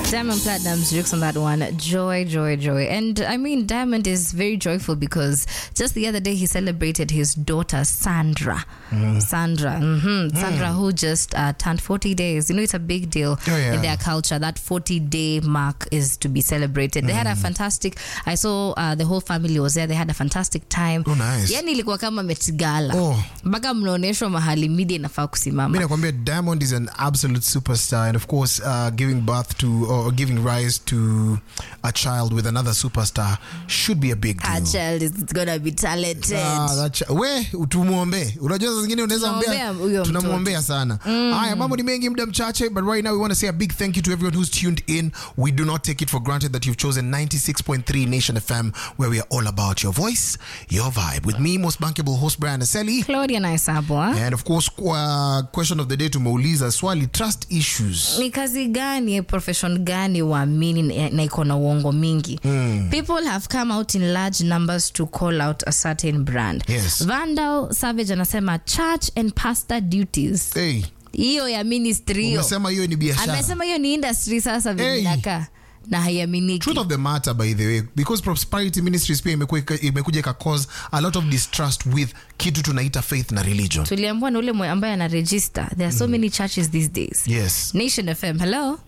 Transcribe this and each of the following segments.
Diamond Platinum's lyrics on that one. Joy, joy, joy. And I mean, Diamond is very joyful because just the other day he celebrated his daughter, Sandra. Sandra. hmm Sandra, who just uh, turned 40 days. You know, it's a big deal Oh, yeah. in their culture. That 40 day mark is to be celebrated. They had a fantastic, I saw uh, the whole family was there. They had a fantastic time. Oh, nice. Yani ilikuwa kama metigala. Oh. Mpaka mnaonyeshwa mahali media inafaa mi kusimama. nakwambia diamond is an absolute superstar and of course uh, giving birth to or giving rise to a child with another superstar should be a big deal Our child is gonna be talented. Ah, that chi- we tumwombee unajua saa zingine unaweza Tunaombea ombea huyo tunamwombea sana haya mambo ni mengi muda mchache but right now we want to say a big thank you to everyone who's tuned in we do not take it for granted that you've chosen 96.3 nation fm where we are all about your voice your vibe with me most bankable host brian aseli Claudia Naisabwa. and of course kwa question of the day tumeuliza swali trust issues ni kazi gani profession gani waamini na na iko na uongo mingi people have come out in large numbers to call out a certain brand Yes. vandal savage anasema church and pastor duties hey, hiyo ya ministry hiyo umesema hiyo ni biashara amesema hiyo ni industry sasa Hey. vimenakaa na haiaminiki truth of the matter by the way because prosperity ministries pia imekuwa- imekuja ika cause a lot of distrust with kitu tunaita faith na religion tuliambua na ule mwe ambaye ana register there are so many churches these days yes nation fm hello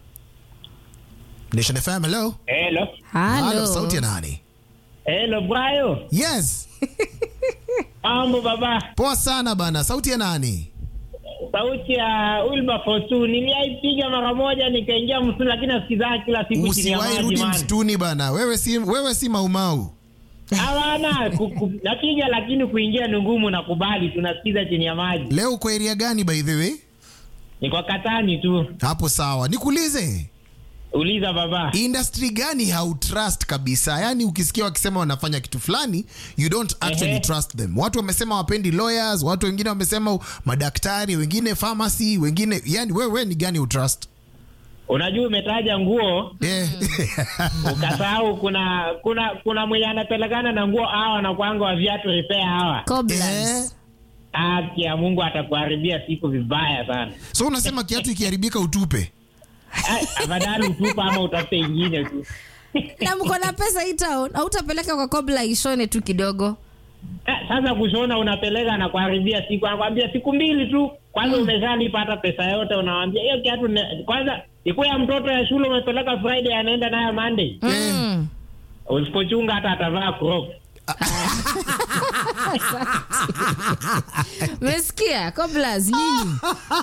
nation fm hello Hello. hello sauti ya nani Hello, Brayo. yes Mambo baba. poa sana bana sauti ya nani Sauti ya Wilberforce. Niliaipiga mara moja nikaingia msituni lakini nasikizaa kila siku chini ya usiwahi maji rudi man. msituni bana wewe si, wewe si maumau Hawana ku- ku- napiga lakini kuingia ni ngumu na kubali tunasikiza chini ya maji. leo uko area gani by the way Ni kwa katani tu. hapo sawa nikuulize Uliza baba. industry gani hautrust kabisa yaani ukisikia wakisema wanafanya kitu fulani you don't actually Ehe. trust them watu wamesema wapendi lawyers watu wengine wamesema madaktari wengine pharmacy wengine yani wewe ni gani utrust Unajua umetaja nguo yeah. ukasahau kuna kuna kuna mwenye anapelekana na nguo hawa na kwanga wa viatu repair hawa. Cobblers. Haki ya Mungu atakuharibia siku vibaya sana. so unasema kiatu ikiharibika utupe Ai, Afadhali utupa ama utafute ingine tu. na mko na pesa hii town hautapeleka kwa kobla ishone tu kidogo Eh, Sasa kushona unapeleka na kuharibia siku, anakwambia siku mbili tu, kwanza umeshalipa hata pesa yote, unawambia hiyo kiatu ne- kwanza ikuwa ya mtoto ya shule umepeleka Friday, anaenda nayo Monday. mm. Usipochunga hata atavaa crop. mesikia cobblers nyinyi